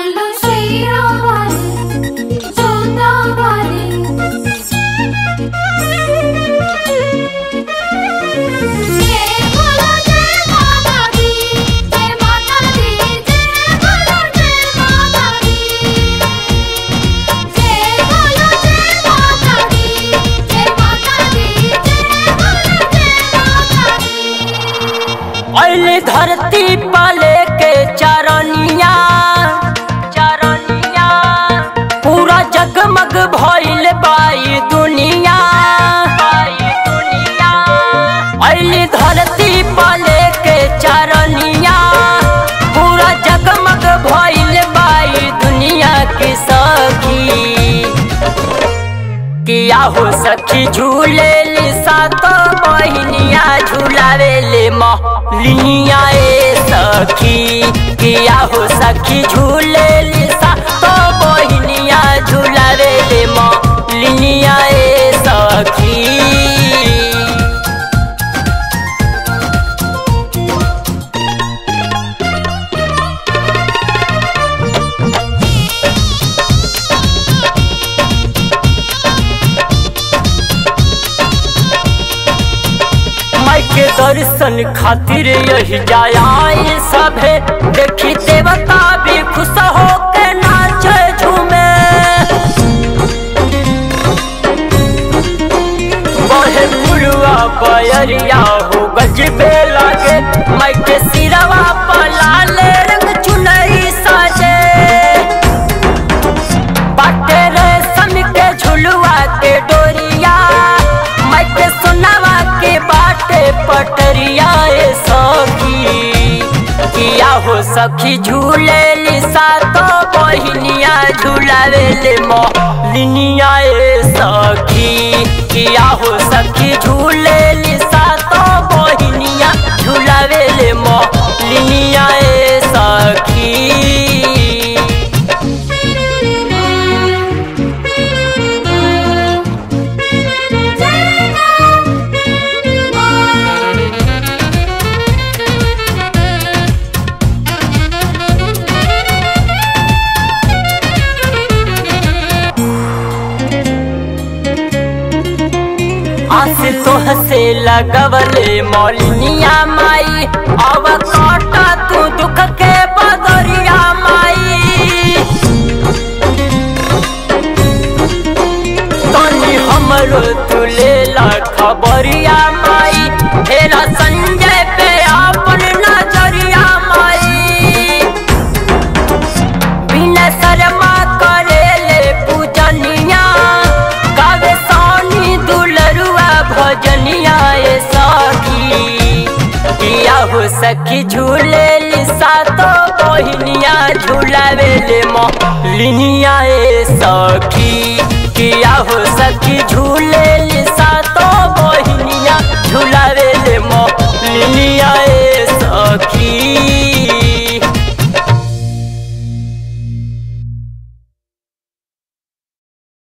बोलो शेरा वाली जोता वाली जय बोलो जय माता दी जय माता दी जय बोलो जय माता दी जय बोलो जय माता दी जय माता दी जय बोलो जय माता दी अली धरती पाले के चरनिया चरनिया पूरा जगमग भइल बाई दुनिया बाई दुनिया अली धरती पाले के चरनिया पूरा जगमग भइल बाई दुनिया के सखी किया हो सखी झूले लिसा तो बहिनिया झूलावे ले लिया ए सखी किया हो सखी झूले लिसा तो बहिनिया झूलावे ले लिया ए सखी माई के दर्शन खातिर यही जाया सभे देखी देवता भी खुश हो के नाचे झूमे बहे पुरुआ बयरिया हो गजबे लागे माई के सिरवा पर लाल रंग चुनरी साजे बाटे रेशम के झुलुआ के डोरिया मैं के सुनावा के बाटे पटरिया ए सखी किया हो सखी झूले लिसा तो बहिनिया झूलावे ले लिनिया ए सखी किया हो सखी झूले लिसा तो बहिनिया झूलावे ले लिनिया ए सखी आस तो हसे लगवले मौलिनिया माई अब काटा तू दुख के बदरिया माई तनी हमरो तू ले ला खबरिया माई हेरा संजय पे अपन नजरिया माई बिना शर्मा करे ले पूजनिया गावे सानी दुलरुआ भजनिया ए सखी किया हो सखी झूले लिसा तो बहिनिया झूलावे ले लिनिया ए सखी किया हो सखी झूले लिसा तो बहिनिया झूलावे